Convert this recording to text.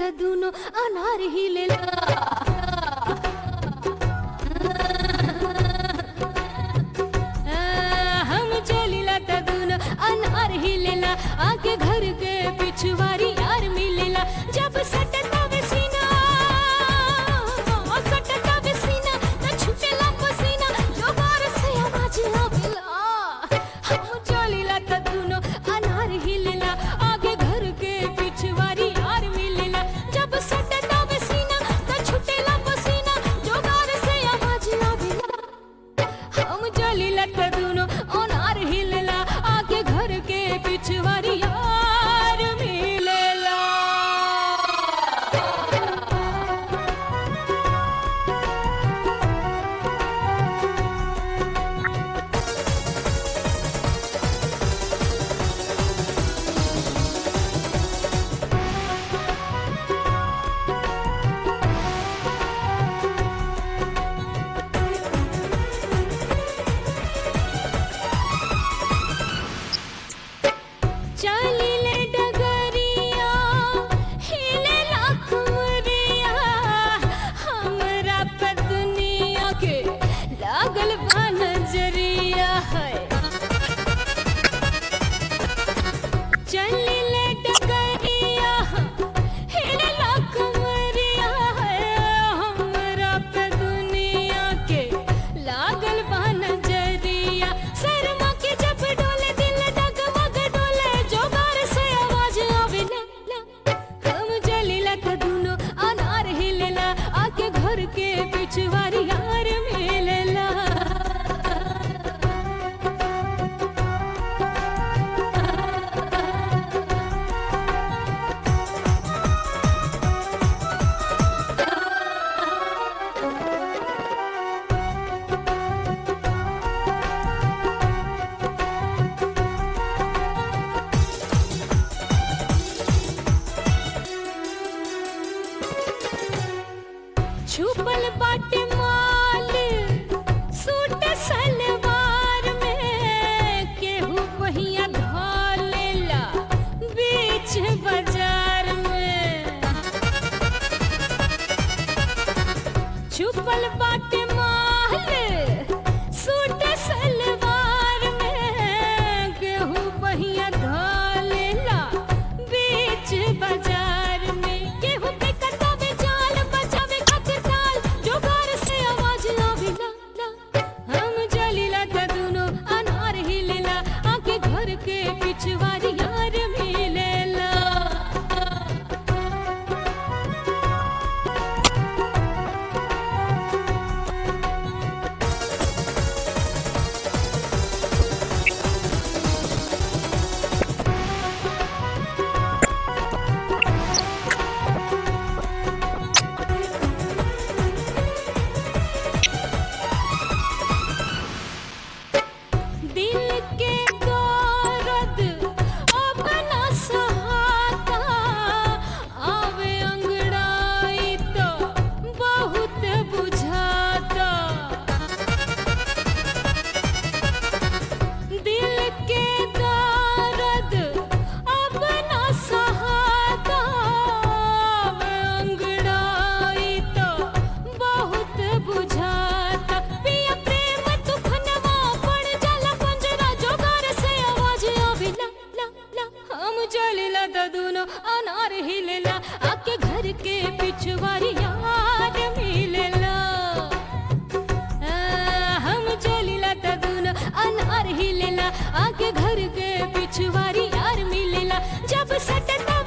त दुनो अनार हिलेला हम चलिला त दुनो अनार हिलेला आके घर के पिछवारी यार मिलेला जब सटता वे सीना सटता वे सीना त छुटेला पसीना जोगार से आवाज आवेला हम चलिला त दुनो अनार हिलेला आगे घर के पिछवारी यार मिलेला जब सटता वे सीना त छुटेला पसीना जोगार से आवाज आवेला हम चलिला त दुनो अनार हिलेला आगे घर के पिछवारी यार मिलेला चलिले डगरिया हिले लाखमरिया हमरा पे दुनिया के लागल बा नजरिया है चलिले डगरिया हिले लाखमरिया है हमरा पे दुनिया के लागल बा नजरिया शर्मा के जब डोले दिल डगमग डोले जोगार से आवाज आवे ला ला हम जलीला त दुनो अनार हिलेला आके घर के पिछवारी यार मिलेला छुपल बाटे माल सूट सलवार में केहू पहिया धलेला बीच बाजार में छुपल बाटे माल सूट सलवार में केहू पहिया धलेला बीच बाजार में केहू पे कटावे जाल बचावे खातिर ताल जोगार से आवाज आवेला ला हम जलीला त दुनो अनार हिलेला आके घर के पिछवारी यार मिलेला दिल के दर्द अपना सहाता आवे अंगड़ाई तो बहुत बुझाता दिल के दर्द अपना सहाता आवे अंगड़ाई तो बहुत बुझाता पिया प्रेम तूफानवा पड़ जाला पंजरा जोगार से आवाज आवे ला ला ला हम जलिला त दुनो अनार हिलेला आके घर के पिछवारी यार मिलेला आ, हम चलिला त दुनो अनार हिलेला आके घर के पिछवारी यार मिलेला जब सटता